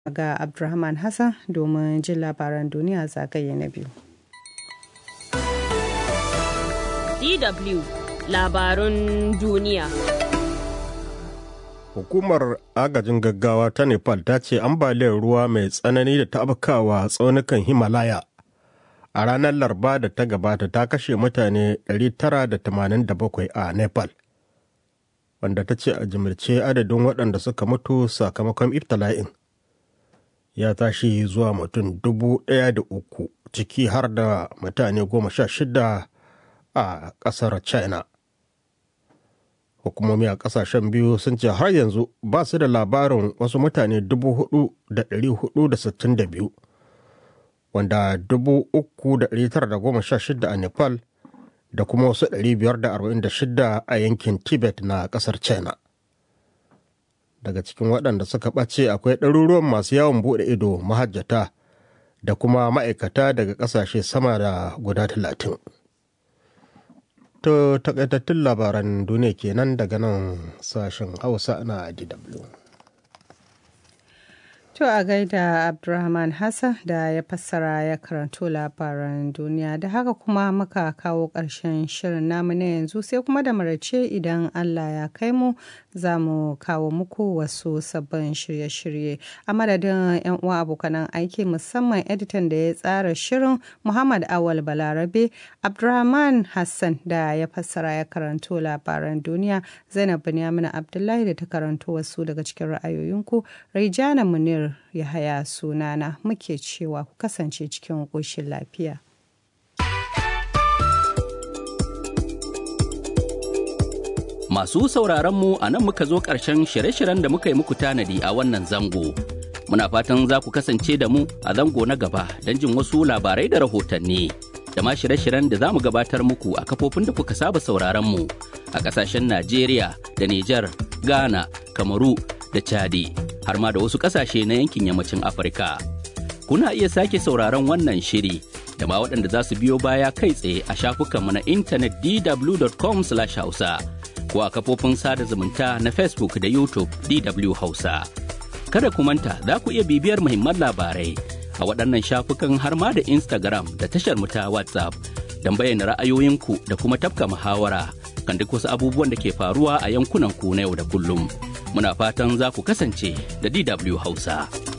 ga Abdulrahman Hassan domin jin labaran duniya zagaye na biyu. DW labarun duniya. Hukumar agajin gaggawa ta Nepal ta ce ambaliyar ruwa mai tsanani da ta afkawa tsaunukan Himalaya a ranar Larba da ta gabata ta kashe mutane 987 a Nepal. Wanda ta ce a jimilce adadin waɗanda suka mutu sakamakon iftala'in ya tashi zuwa mutum dubu ɗaya da uku ciki har da mutane goma sha shida a ƙasar China. hukumomi a kasashen biyu sun ce har yanzu ba su da labarin wasu mutane 4,462 wanda 3,916 a nepal da kuma wasu 546 a yankin tibet na kasar china daga cikin waɗanda suka ɓace akwai ɗaruruwan masu yawon buɗe ido mahajjata da kuma ma'aikata daga ƙasashe sama da guda talatin. To takaitattun labaran duniya kenan daga nan sashen Hausa na DW. To a gaida Abdulrahman Hassan da ya fassara ya karanto labaran duniya da haka kuma muka kawo ƙarshen shirin namu na yanzu sai kuma da marace idan Allah ya kai mu za mu kawo muku wasu sabbin shirye-shirye a madadin 'yan uwa abokanan aiki musamman editan da ya tsara shirin Muhammad Awal Balarabe Abdulrahman Hassan da ya fassara ya karanto labaran duniya Zainab Binyamina Abdullahi da ta karanto wasu daga cikin ra'ayoyinku Raijana Munir ya haya sunana muke cewa ku kasance cikin ƙoshin lafiya. Masu sauraron mu a nan muka zo ƙarshen shirye-shiryen da muka yi muku tanadi a wannan zango. Muna fatan za ku kasance da mu a zango na gaba don jin wasu labarai da rahotanni. Da ma shirye-shiryen da za mu gabatar muku a kafofin da kuka saba sauraron mu a ƙasashen Najeriya da Nijar, Ghana, Kamaru da Chadi. har ma da wasu ƙasashe na yankin yammacin Afirka. Kuna iya sake sauraron wannan shiri da ma waɗanda za su biyo baya kai tsaye a shafukanmu na intanet dw.com/hausa ko a kafofin sada zumunta na Facebook da YouTube DW Hausa. Kada ku manta za ku iya bibiyar muhimman labarai a waɗannan shafukan har ma da Instagram da tashar mu ta WhatsApp don bayyana ra'ayoyinku da kuma tafka muhawara kan duk wasu abubuwan da ke faruwa a yankunan ku na yau da kullum. muna fatan za ku kasance da DW Hausa.